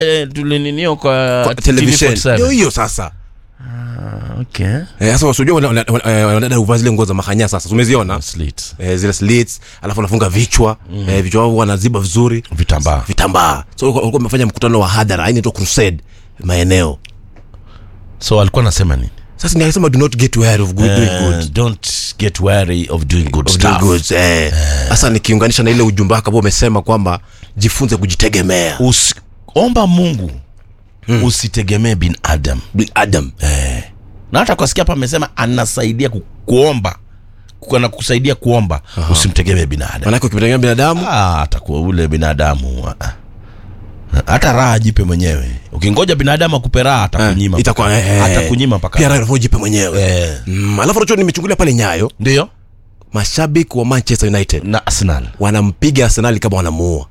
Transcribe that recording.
eh, tulininio kwa, kwa television TV47. ndio hiyo sasa okay. Eh, sasa wasujua wanadada huvaa zile nguo za mahanya sasa umeziona Slits. eh, zile slits alafu wanafunga vichwa mm. eh, vichwa wao wanaziba vizuri vitambaa vitambaa so walikuwa walikuwa wamefanya mkutano wa hadhara yani to crusade maeneo so alikuwa anasema nini sasa ni alisema do not get weary of good, doing good Eh, don't get wary of doing good Of doing stuff good, eh. sasa nikiunganisha na ile ujumbe wako ambao umesema kwamba jifunze kujitegemea Usi, omba mungu hmm. usitegemee binadam Bi- adam na hata kwasikia hapa amesema anasaidia ku, kuomba Ku- na kusaidia kuomba usimtegemee binadamu manake ukimtegemea binadamu Ah, atakuwa ule binadamu ah, ah. hata raha jipe mwenyewe ukingoja binadamu akupe raha atakunyima eh, itakuwa mpaka- eh, atakunyima mpaka pia raha jipe mwenyewe Eh, mm, alafu nacho nimechungulia pale nyayo ndio mashabiki wa manchester united na arsenal wanampiga arsenali kama wanamuua